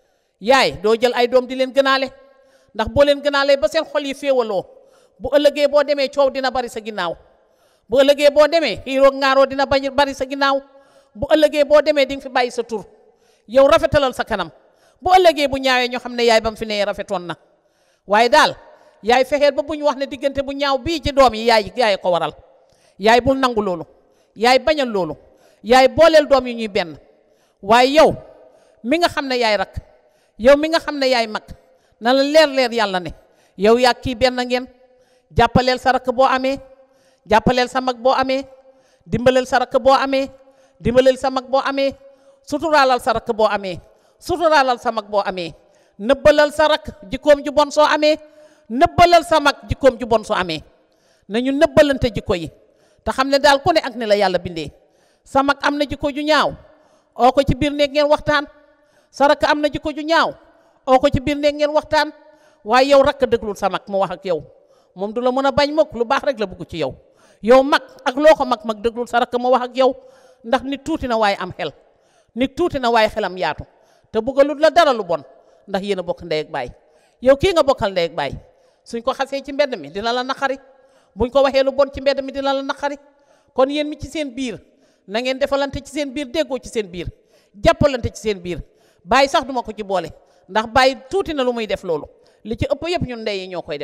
yaay doo jël ay doom di leen gënaale ndax boo leen gënaalee ba seen xol yi féewaloo bu ëllëgee boo demee coow dina bari sa ginnaaw bu ëllëgee boo demee xiiroo ŋaaroo dina bañ bari sa ginnaaw bu ëllëgee boo demee di nga fi bàyyi sa tur yow rafetalal sa kanam bu ëllëgee bu ñaawee ñoo xam ne yaay ba mu fi nee rafetoon na waaye daal yaay fexeel ba bu ñu wax ne diggante bu ñaaw bii ci doom yi yaay yaay ko waral yaay bul nangu loolu yaay bañal loolu yaay booleel doom yi ñuy benn waaye yow mi nga xam ne yaay rak yow mi nga xam ne yaay mag na la leer leer yàlla ne yow yaa kii benn ngeen jàppaleel sa rakk boo amee jàppaleel sa mag boo amee dimbaleel sa rakk boo amee dimbaleel sa mag boo amee suturaalal sa rakk boo amee suturaalal sa mag boo amee nëbbalal sa rakk jikkoom ju bon soo amee nëbbalal sa mag jikkoom ju bon soo amee nañu nëbbalante jikko yi te xam ne daal ku ne ak ni la yàlla bindee sa mag am na jikko ju ñaaw oo ko ci biir néeg ngeen waxtaan sa rakk am na jikko ju ñaaw oo ko ci biir néeg ngeen waxtaan waaye yow rakk déglul sa mag mu wax ak yow moom du la mën a bañ mukk lu baax rek la bëgg ci yow yow mag ak loo ko mag mag déglul sa rakk mu wax ak yow ndax nit tuuti na waaye am xel nit tuuti na waaye xelam yaatu te bëggalul la dara lu bon ndax yéen a bokk ndey ak baay yow kii nga bokkal ndey ak baay suñ ko xasee ci mbedd mi dina la naqari buñ ko waxee lu bon ci mbedd mi dina la naqari kon yéen mi ci seen biir na ngeen defalante ci seen biir déggoo ci seen biir jàppalante ci seen biir bàyyi sax duma ko ci boole ndax bàyyi tuuti na lu muy def loolu li ci ëpp yëpp ñun ndey yi ñoo koy def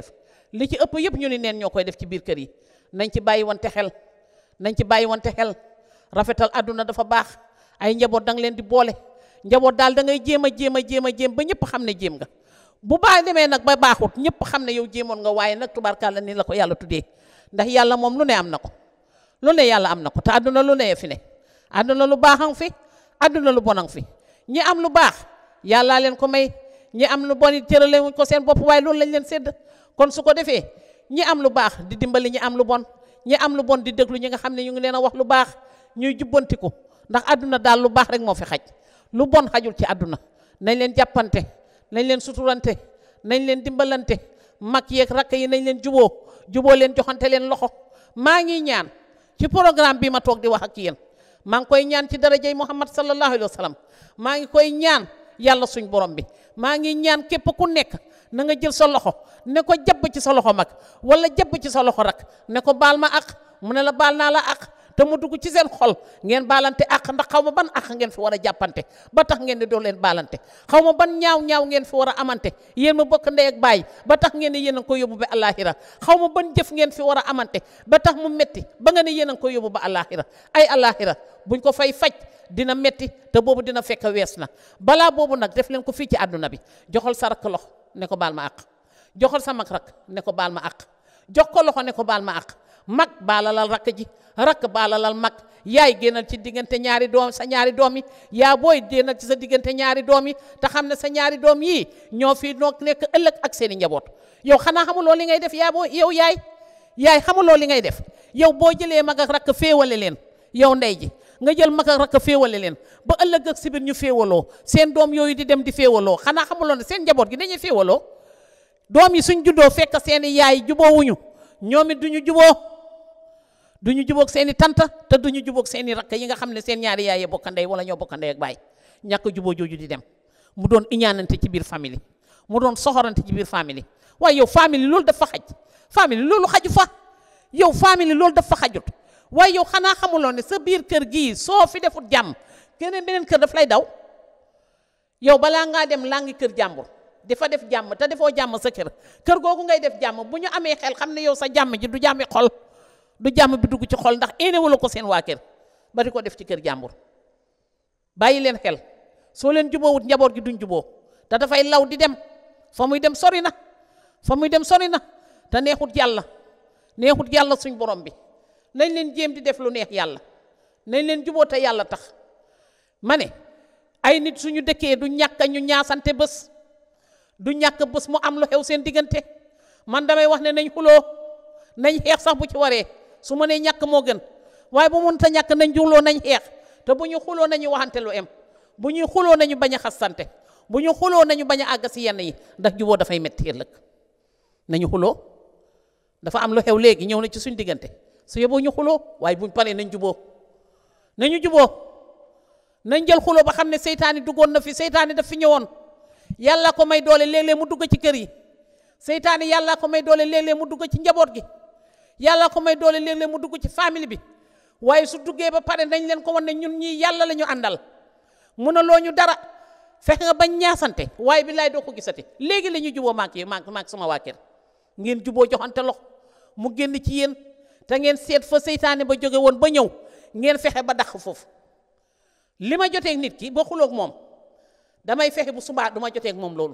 li ci ëpp yëpp ñu ni neen ñoo koy def ci biir kër yi nañ ci bàyyi wante xel nañ ci bàyyi wante xel rafetal àdduna dafa baax ay njaboot da nga leen di boole njaboot daal da ngay jéem a jéem a jéem a jéem ba ñëpp xam ne jéem nga bu baax demee nag ba baaxut ñëpp xam ne yow jéemoon nga waaye nag tubaarkàlla ni la ko yàlla tuddee ndax yàlla moom lu ne am na ko lu ne yàlla am na ko te àdduna lu ne fi ne àdduna lu baaxang fi àdduna lu bonang fi ñi am lu baax yàllaa leen ko may ñi am lu bon it cërale wuñ ko seen bopp waaye loolu lañ leen sédd kon su ko defee ñi am lu baax di dimbali ñi am lu bon ñi am lu bon di déglu ñi nga xam ne ñu ngi leen a wax lu baax ñuy jubbantiku ndax àdduna daal lu baax rek moo fi xaj lu bon xajul ci àdduna nañ leen jàppante nañ leen suturante nañ leen dimbalante mag yeeg rakk yi nañ leen juboo juboo leen joxante leen loxo maa ngi ñaan ci programme bi ma toog di wax ak yéen maa ngi koy ñaan ci darajay Muhammad sallallahu alayhi wa sallam maa ngi koy ñaan yàlla suñ borom bi maa ngi ñaan képp ku nekk na nga jël sa loxo ne ko jabb ci sa loxo mag wala jabb ci sa loxo rak ne ko baal ma ak mu ne la baal naa la ak te mu dugg ci seen xol ngeen baalante ak ndax xaw ma ban ak ngeen fi war a jàppante ba tax ngeen di doo leen baalante xaw ma ban ñaaw ñaaw ngeen fi war a amante yéen ma bokk ndey ak baay ba tax ngeen ne yéen a ngi ko yóbbu ba àllaaxira xaw ma ban jëf ngeen fi war a amante ba tax mu metti ba nga ne yéen a ngi ko yóbbu ba àllaaxira ay àllaaxira buñ ko fay faj dina metti te boobu dina fekk wees na balaa boobu nag def leen ko fii ci àdduna bi joxal sa rakk loxo ne ko baal ma àq joxal sa mag rakk ne ko baal ma àq jox ko loxo ne ko baal ma àq mag baalalal rakk ji rakk baalalal mag yaay génnal ci diggante ñaari doom sa ñaari doom yi yaa booy génnal ci sa diggante ñaari doom yi te xam ne sa ñaari doom yii ñoo fii noo nekk ëllëg ak seeni njaboot yow xanaa xamuloo li ngay def yaa booy yow yaay yaay xamuloo li ngay def yow boo jëlee mag ak rakk féewale leen yow ndey ji nga jël mag ak rakk féewale leen ba ëllëg ak sibir ñu féewaloo seen doom yooyu di dem di féewaloo xanaa xamuloo ne seen njaboot gi dañuy féewaloo doom yi suñ juddoo fekk seeni yaay juboowuñu ñoom it duñu juboo duñu jubóog seeni tanta te duñu jubóog seeni rakk yi nga xam ne seen ñaari yaay bokk ndey wala ñoo bokk ndey ak baay ñàkk juboo jooju di dem mu doon iñaanante ci biir famille mu doon soxorante ci biir famille waaye yow famille loolu dafa xaj famille loolu xaju fa yow famille loolu dafa xajut waaye yow xanaa xamuloo ne sa biir kër gii soo fi defut jàmm keneen beneen kër daf lay daw yow balaa ngaa dem laa ngi kër jàmbur dafa def jàmm te defoo jàmm sa kër kër googu ngay def jàmm bu ñu amee xel xam ne yow sa jàmm ji du jàmmi xol du jàmm bi dugg ci xol ndax éene wala ko seen waa kër ba di ko def ci kër jàmbur bàyyi leen xel soo leen juboowut njaboot gi duñ juboo te dafay law di dem fa muy dem sori na fa muy dem sori na te neexut yàlla neexut yàlla suñ borom bi nañ leen jéem di def lu neex yàlla nañ leen juboo te yàlla tax ma ne ay nit suñu dëkkee du ñàkk ñu ñaasante bés du ñàkk bés mu am lu xew seen diggante man damay wax ne nañ xuloo nañ xeex sax bu ci waree su ma nee ñàkk moo gën waaye bu mënta ñàkk nañ juuloo nañ xeex te bu ñu xuloo nañu waxante lu em bu ñuy xuloo nañu bañ a xasante bu ñu xuloo nañu bañ a àgg si yenn yi ndax juboo dafay metti ëllëg nañu xuloo dafa am lu xew léegi ñëw na ci suñ diggante su yeboo ñu xuloo waaye buñ paree nañ juboo nañu juboo nañ jël xuloo ba xam ne seytaani duggoon na fi seytaani daf fi ñëwoon yàlla ko may doole léeg-léeg mu dugg ci kër yi seytaani yàlla ko may doole léeg-léeg mu dugg ci njaboot gi yàlla ko may doole léeg-léeg mu dugg ci famille bi waaye su duggee ba pare nañ leen ko wan ne ñun ñii yàlla la ñu àndal mënaloo ñu dara fexe nga bañ ñaasante waaye bi laay doo ko gisati léegi la ñuy juboo maak yi maak maak sama waa kër ngeen juboo joxante lox mu génn ci yéen te ngeen seet fa seytaane ba jóge woon ba ñëw ngeen fexe ba dàq foofu li ma joteeg nit ki ba xuloog moom damay fexe bu subaa du ma joteeg moom loolu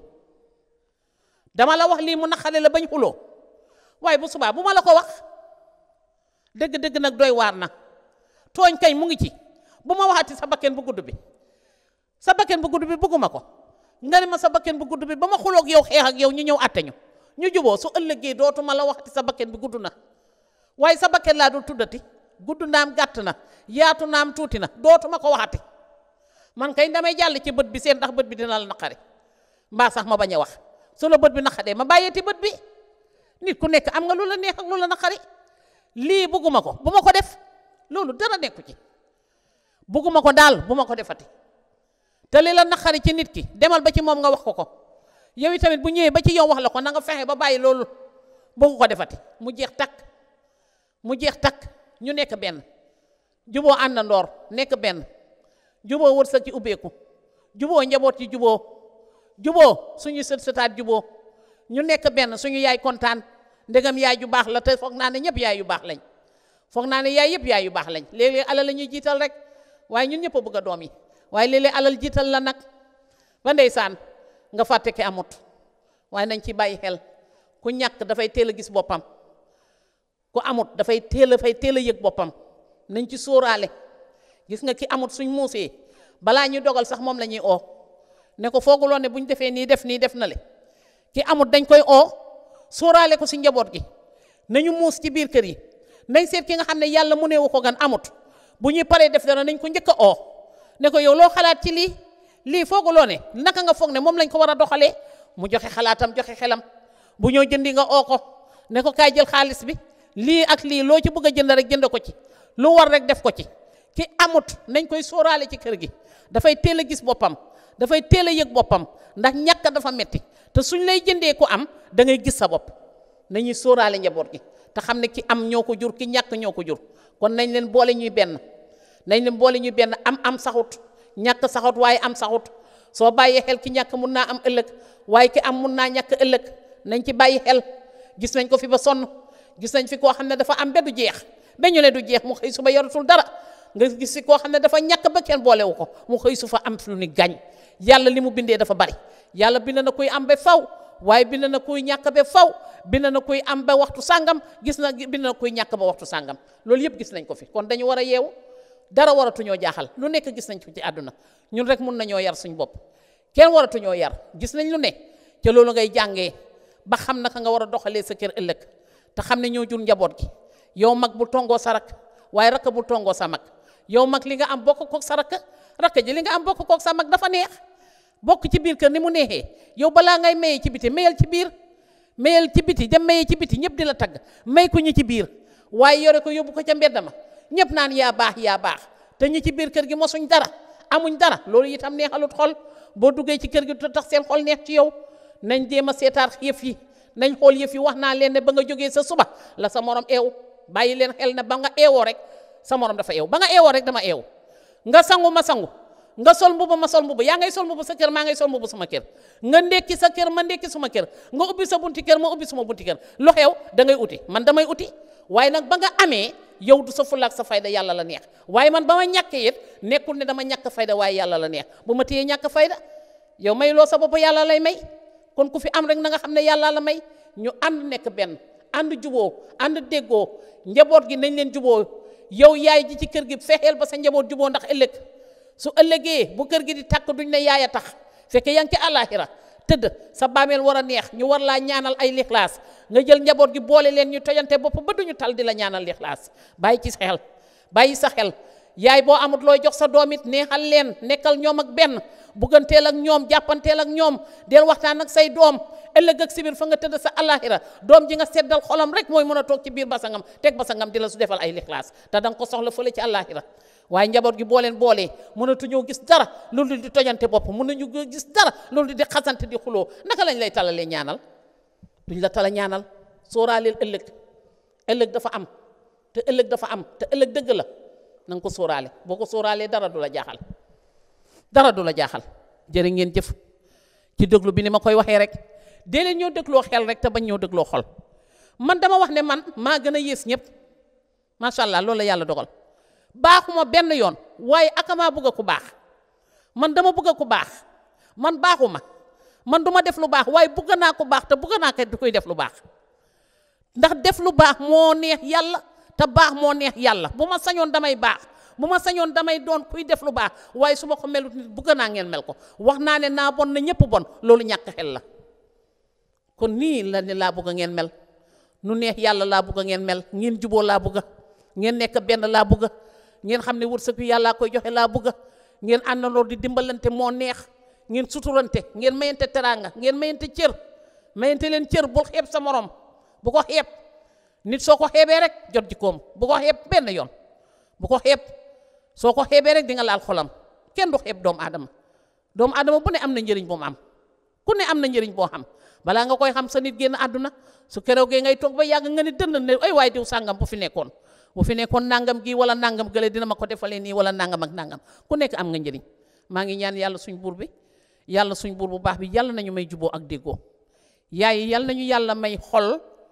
dama la wax lii mu naqale la bañ xuloo waaye bu subaa bu ma la ko wax dëgg-dëgg nag doy waar na tooñ kañ mu ngi ci bu ma waxati sa bakken bu gudd bi sa bakken bu gudd bi bëgguma ko nga ne ma sa bakken bu gudd bi ba ma xuloog yow xeex ak yow ñu ñëw àtte ñu ñu juboo su ëllëgee dootuma la waxati sa bakken bi gudd na waaye sa bakken laa dul tuddati gudd naam gàtt na yaatu naam tuuti na dootuma ko waxati man kay damay jàll ci bët bi seen ndax bët bi dina la naqari mbaa sax ma bañ a wax su la bët bi naqadee ma bàyyeeti bët bi nit ku nekk am nga lu la neex ak lu la naqari lii bugguma ko bu ma ko def loolu dara nekku ci bugguma ko daal bu ma ko defati te li la naqari ci nit ki demal ba ci moom nga wax ko ko yow tamit bu ñëwee ba ci yow wax la ko na nga fexe ba bàyyi loolu buggu ko defati mu jeex takk mu jeex takk ñu nekk benn juboo àndandoor nekk benn juboo wërsëg ci ubbeeku juboo njaboot ci juboo juboo suñu sët sëtaat juboo ñu nekk benn suñu yaay kontaan ndegam yaay ju baax la te foog naa ne ñëpp yaay yu baax lañ foog naa ne yaay yëpp yaay yu baax lañ léeg-léeg alal la ñuy jiital rek waaye ñun ñëpp a bëgg a doom yi waaye léeg-léeg alal jiital la nag ba ndeysaan nga fàtte ki amut waaye nañ ci bàyyi xel ku ñàkk dafay teel a gis boppam ku amut dafay teel a fay teel a yëg boppam nañ ci sóoraale gis nga ki amut suñ muusee balaa ñu dogal sax moom la ñuy oo ne ko fooguloo ne bu ñu defee nii def nii def na le ki amut dañ koy oo sóoraale ko si njaboot gi nañu muus ci biir kër yi nañ seet ki nga xam ne yàlla mu neewu ko gan amut bu ñuy paree def dara nañ ko njëkk a oo ne ko yow loo xalaat ci lii lii fooguloo ne naka nga foog ne moom lañ ko war a doxalee mu joxe xalaatam joxe xelam bu ñoo jëndi nga oo ko ne ko kaay jël xaalis bi lii ak lii loo ci bëgg a jënd rek jënd ko ci lu war rek def ko ci ki amut nañ koy sóoraale ci kër gi dafay teel a gis boppam dafay teel a yëg boppam ndax ñàkk dafa metti te suñ lay jëndee ku am da ngay gis sa bopp nañuy sóoraale njaboot gi te xam ne ki am ñoo ko jur ki ñàkk ñoo ko jur kon nañ leen boole ñuy benn nañ leen boole ñuy benn am am saxut ñàkk saxut waaye am saxut soo bàyyee xel ki ñàkk mun naa am ëllëg waaye ki am mun naa ñàkk ëllëg nañ ci bàyyi xel gis nañ ko fi ba sonn gis nañ fi koo xam ne dafa am ba du jeex ba ñu ne du jeex mu xëy suba yoratul dara nga gis fi koo xam ne dafa ñàkk ba kenn boolewu ko mu xëy su fa am lu ni gañ yàlla li mu bindee dafa bari yàlla bind na kuy am ba faw waaye bind na kuy ñàkk ba faw bind na kuy am ba waxtu sàngam gis na bind na kuy ñàkk ba waxtu sàngam loolu yëpp gis nañ ko fi kon dañu war a yeewu dara waratuñoo jaaxal lu nekk gis nañ ko ci àdduna ñun rek mun nañoo yar suñ bopp kenn waratuñoo yar gis nañ lu ne te loolu ngay jàngee ba xam naka nga war a doxalee sa kër ëllëg te xam ne ñoo jur njaboot gi yow mag bu tongoo sa rak waaye rakk bu tongoo sa mag yow mag li nga am bokk kook sa rakk rakk ji li nga am bokk kook sa mag dafa neex bokk ci biir kër ni mu neexee yow balaa ngay maye ci biti mayal ci biir mayal ci biti dem maye ci biti ñëpp di la tagg may ko ñi ci biir waaye yore ko yóbbu ko ca mbedd ma ñëpp naan yaa baax yaa baax te ñi ci biir kër gi mosuñ dara amuñ dara loolu itam neexalut xol boo duggee ci kër gi te tax seen xol neex ci yow nañ jéem a seetaat yëf yi nañ xool yëf yi wax naa leen ne ba nga jógee sa suba la sa morom eew bàyyi leen xel ne ba nga eewoo rek sa morom dafa eew ba nga eewoo rek dama eew nga sangu ma sangu nga sol mbubu ma sol mbubu yaa ngay sol mbubu sa kër maa ngay sol mbubu sama kër nga ndekki sa kër ma ndekki suma kër nga ubbi sa bunti kër ma ubbi suma bunti kër lu xew da ngay uti man damay uti waaye nag ba nga amee yow du sa fulaak sa fayda yàlla la neex waaye man ba ma ñàkkee it nekkul ne dama ñàkk fayda waaye yàlla la neex bu ma téyee ñàkk fayda yow may loo sa bopp yàlla lay may kon ku fi am rek na nga xam ne yàlla la may ñu ànd nekk benn ànd juboo ànd déggoo njaboot gi nañ leen juboo yow yaay ji ci kër gi fexeel ba sa njaboot juboo ndax ëllëg su ëllëgee bu kër gi di tàkk duñ ne yaay a tax fekke yaa ngi ci àllaaxira tëdd sa baameel war a neex ñu war laa ñaanal ay lixlaas nga jël njaboot gi boole leen ñu tojante bopp ba duñu tal di la ñaanal lixlaas bàyyi ci sa xel bàyyi sa xel yaay boo amut looy jox sa doom it neexal leen nekkal ñoom ak benn bugganteel ak ñoom jàppanteel ak ñoom del waxtaan ak say doom ëllëg ak sibir fa nga tëdd sa àllaaxira doom ji nga seddal xolam rek mooy mën a toog ci biir basangam teg basangam di la su defal ay lixlaas te danga ko soxla fële ci àllaaxira waaye njaboot gi boo leen boolee mënatuñoo gis dara loolu di tojante bopp mënuñu gis dara loolu di xasante di xuloo naka lañ lay talalee ñaanal duñ la tala ñaanal sóoraaleel ëllëg ëllëg dafa am te ëllëg dafa am te ëllëg dëgg la na nga ko sóoraale boo ko sóoraalee dara du la jaaxal dara du la jaaxal jërë ngeen jëf ci déglu bi ni ma koy waxee rek dee leen ñoo dégloo xel rek te bañ ñoo dégloo xol man dama wax ne man maa gën a yées ñëpp macha allah loolu la yàlla dogal baaxuma benn yoon waaye akamaa bëgg a ku baax man dama bëgg a ku baax man baaxuma man duma def lu baax waaye bëgg naa ku baax te bëgg naa kay du koy def lu baax ndax def lu baax moo neex yàlla te baax moo neex yàlla bu ma sañoon damay baax bu ma sañoon damay doon kuy def lu baax waaye su ma ko melut nit bëgg naa ngeen mel ko wax naa ne naa bon na ñëpp bon loolu ñàkk xel la kon nii la ne laa bëgg ngeen mel nu neex yàlla laa bëgg ngeen mel ngeen juboo laa bëgg ngeen nekk benn laa bëgg ngeen xam ne wërsëg wi yàllaa koy joxe laa bëgg ngeen àndandoo di dimbalante moo neex ngeen suturante ngeen mayante teraanga ngeen mayante cër mayante leen cër bul xeeb sa morom bu ko xeeb nit soo ko xeebee rek jot jikkoom bu ko xeeb benn yoon bu ko xeeb soo ko xeebee rek di nga laal xolam kenn du xeeb doomu aadama doomu aadama bu ne am na njëriñ bu mu am ku ne am na njëriñ boo xam balaa nga koy xam sa nit génn àdduna su keroogee ngay toog ba yàgg nga ni dënd ne ay waay diw sàngam bu fi nekkoon bu fi nekkoon nangam gi wala nangam gële dina ma ko defalee nii wala nangam ak nangam ku nekk am nga njëriñ maa ngi ñaan yàlla suñ buur bi yàlla suñ buur bu baax bi yàlla nañu may juboo ak déggoo yaay yàlla nañu yàlla may xol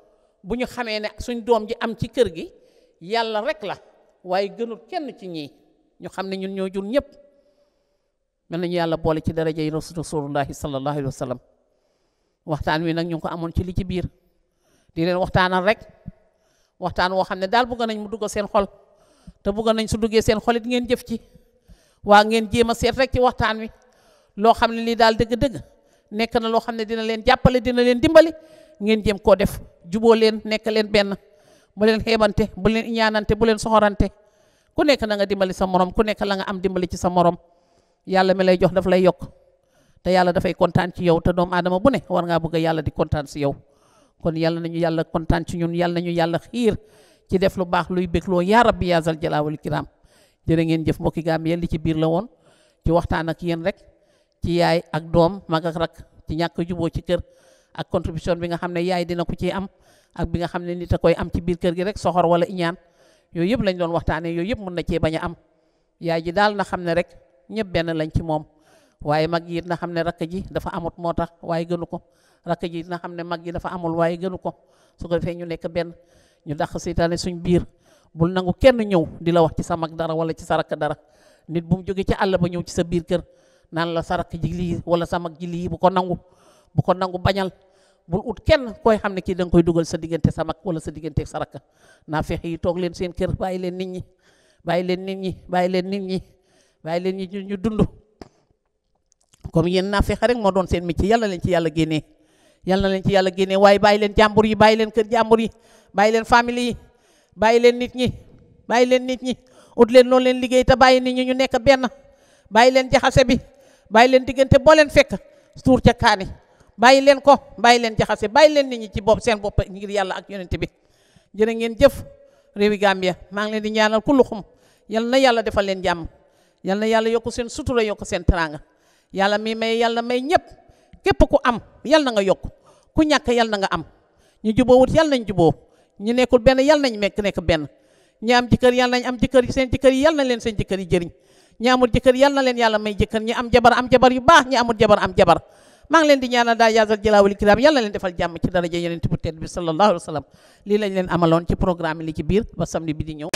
bu ñu xamee ne suñ doom ji am ci kër gi yàlla rek la waaye gënul kenn ci ñii ñu xam ne ñun ñoo jur ñëpp mel nañu yàlla boole ci daraja yi rasulullahi sallallahu alayhi wa sallam waxtaan wi nag ñu ngi ko amoon ci li ci biir di leen waxtaanal rek waxtaan woo xam ne daal bëgg nañ mu dugg seen xol te bëgg nañ su duggee seen xol it ngeen jëf ci waa ngeen jéem a seet rek ci waxtaan wi loo xam ne lii daal dëgg-dëgg nekk na loo xam ne dina leen jàppale dina leen dimbali ngeen jéem koo def juboo leen nekk leen benn bu leen xeebante bu leen ñaanante bu leen soxorante ku nekk na nga dimbali sa morom ku nekk la nga am dimbali ci sa morom yàlla mi lay jox daf lay yokk te yàlla dafay kontaan ci yow te doomu aadama bu ne war ngaa bëgg yàlla di kontaan si yow kon yàlla nañu yàlla kontaan ci ñun yàlla nañu yàlla xiir ci def lu baax luy bégloo yaa rabbi yaa zal jalaa wal kiram jërë ngeen jëf mbokki gaam yéen li ci biir la woon ci waxtaan ak yéen rek ci yaay ak doom mag ak rak ci ñàkk juboo ci kër ak contribution bi nga xam ne yaay dina ko ciy am ak bi nga xam ne nit a koy am ci biir kër gi rek soxor wala iñaan yooyu yëpp lañ doon waxtaanee yooyu yëpp mën na cee bañ a am yaay ji daal na xam ne rek ñëpp benn lañ ci moom waaye mag yi na xam ne rakk ji dafa amut moo tax waaye gënu ko rakk ji na xam ne mag ji dafa amul waaye gënu ko su ko defee ñu nekk benn ñu dàq seytaane suñ biir bul nangu kenn ñëw di la wax ci sa mag dara wala ci sa rakk dara nit bu mu jógee ci àll ba ñëw ci sa biir kër naan la sa rakk ji lii wala sa mag ji lii bu ko nangu bu ko nangu bañal bul ut kenn koy xam ne kii da nga koy dugal sa diggante sa mag wala sa diggante sa rakk naa fexe yi toog leen seen kër bàyyi leen nit ñi bàyyi leen nit ñi bàyyi leen nit ñi bàyyi leen nit ñi ñu dund comme yéen naa fexe rek moo doon seen métier yàlla leen ci yàlla génnee yàlla na leen ci yàlla génnee waaye bàyyi leen jàmbur yi bàyyi leen kër jàmbur yi bàyyi leen famille yi bàyyi leen nit ñi bàyyi leen nit ñi ut leen loolu leen liggéey te bàyyi nit ñi ñu nekk benn bàyyi leen jaxase bi bàyyi leen diggante boo leen fekk tuur ca kaani bàyyi leen ko bàyyi leen jaxase bàyyi leen nit ñi ci bopp seen bopp ngir yàlla ak yonente bi jërë ngeen jëf réewi Gambia maa ngi leen di ñaanal ku luxum yal na yàlla defal leen jàmm yal na yàlla yokk seen sutura yokk seen teraanga yàlla mi may yàlla may ñëpp képp ku am yal na nga yokk ku ñàkk yal na nga am ñu juboo wut yal nañ juboo ñu nekkul benn yal nañ mekk nekk benn ñi am jëkkër yal nañ am jëkkër yi seen jëkkër yi yal na leen seen jëkkër yi jëriñ ñi amul jëkkër yal na leen yàlla may jëkkër ñi am jabar am jabar yu baax ñi amul jabar am jabar maa ngi leen di ñaanal daal yaasal jalaawali kiraam yal na leen defal jàmm ci daraja yeneen bu tedd bi sallallahu alayhi wa sallam lii lañ leen amaloon ci programme li ci biir ba samedi bi di ñëw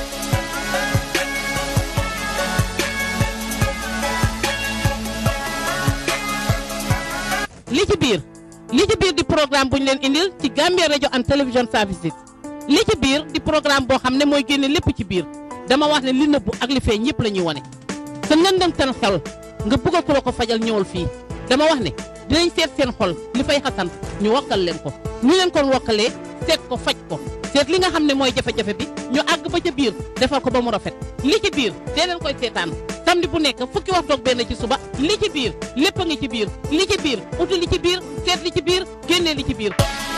li ci biir li ci biir di programme bu ñu leen indil ci Gambia radio and television services li ci biir di programme boo xam ne mooy génne lépp ci biir dama wax ne li nëbbu ak li feeñ ñëpp la ñuy wane sa ngëndamtal xel nga bëgg ku la ko fajal ñëwal fii dama wax ne dinañ seet seen xol li fay xasan ñu wakkal leen ko ñu leen kon wakkalee seet ko faj ko seet li nga xam ne mooy jafe-jafe bi ñu àgg ba ca biir defal ko ba mu rafet li ci biir dee leen koy seetaan samedi bu nekk fukki waxtu ak benn ci suba li ci biir lépp a ngi ci biir li ci biir uti li ci biir seet li ci biir génnee li ci biir